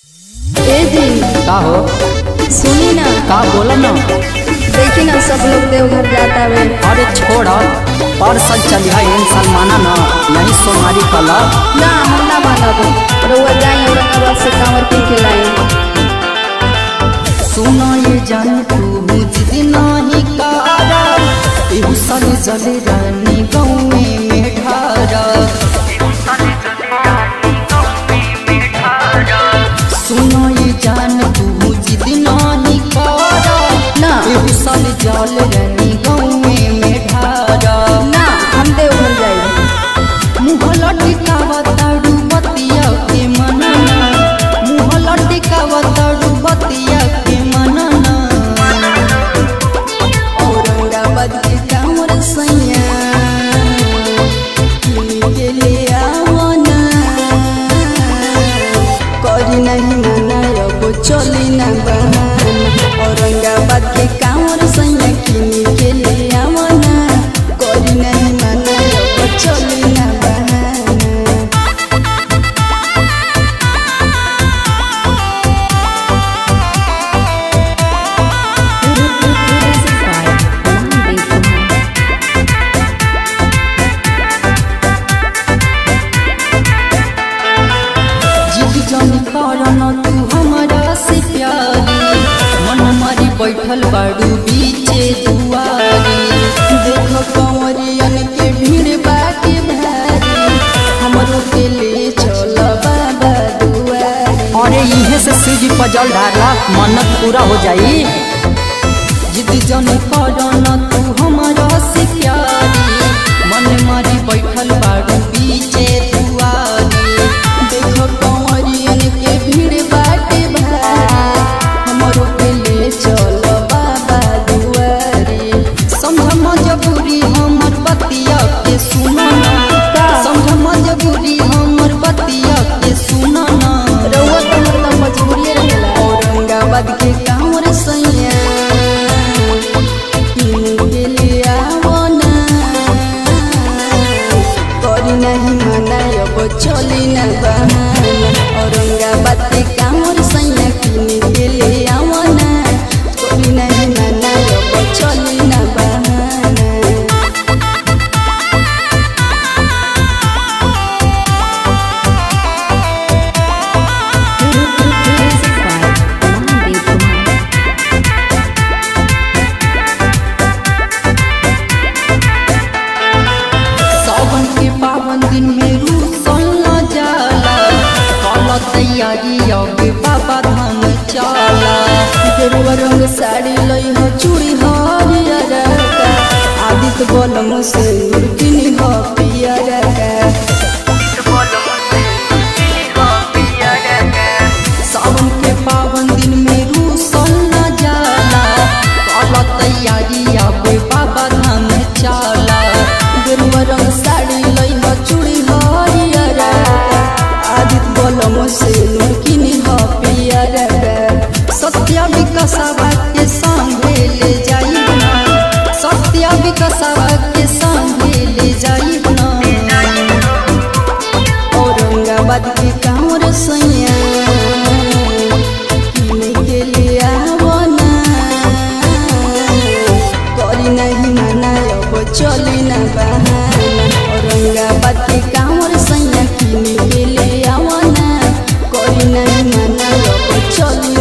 ए जी का हो सुनी ना का बोला ना देखी ना सब लोग देवघर जाता है अरे छोड़ और सब चलिया इन सलमाना ना नहीं सोमारी कला ना हम ना मानब रउआ जाई औरंगाबाद से कांवर पी के लाई सुना ये जान तू मुझ नहीं कारा एहू साले जले रानी गाँव में ठारा सुना ये जान तू मुझ नहीं कारा ना एहू साले जल रानी गाँव में ठारा ना हम देवघर जाई मुँह लटकावा ताड़ू बतिया के मनना मुँह लटकावा ताड़ू बतिया के मनना औरंगाबाद के कांवर सैया किन के ले आवो ना करी नहीं मना अब चली ना बहाना औरंगाबाद के कांवर सैया किन के ले आवो ना करी नहीं मना अब चली ना बहाना जिद जानी कारण तू हमारा से प्यारी मन मारी बैठल बाड़ू बीचे दुआरी देखो कंवरियन के भीड़ बाकी भारी हमरो के ले चल बाबा दुआरी अरे इहे से शिव पर जल ढारला मन्नत पूरा हो जाई जिद जानी कारण तू हमारा से प्यारी मन मारी बैठल बाड़ू बीचे दुआरी देखो कंवरियन के भीड़ बाकी भारी हमरो के ले चल बाबा दुआरी समझ मजबूरी हमर बतिया के सुनना का? समझ मजबूरी हमर बतिया के सुनना रउआ तो मतलब मजबूरी रहेला औरंगाबाद के कांवर सैया किन के ले आवो ना करी नहीं मना अब चली ना बहाना औरंगाबाद के कांवर सैया किन के ले आवो ना करी नहीं मना अब चली ना बहाना सावन के पावन दिन में रूसल न जाला कल तैयारी अब बाबा धाम चला गेरुआ रंग साड़ी लई हो चूड़ी हरियर का आदित्य बलम से किनी हो पियर का सावन के पावन दिन में रूसल न जाला कल तैयारी अब बाबा धाम चला गेरुआ रंग साड़ी लई हो चूड़ी हरियर का आदित्य बलम से किनी हो पियर का सत्य विकसवा के संगे ले जाई ना सत्य विकसवा के संगे ले जाई ना औरंगाबाद के कांवर सैया किने के लिए आवो ना करी नहीं मना अब चली ना बहाना औरंगाबाद के कांवर सैया किने के लिए आवो ना करी नहीं मना अब चली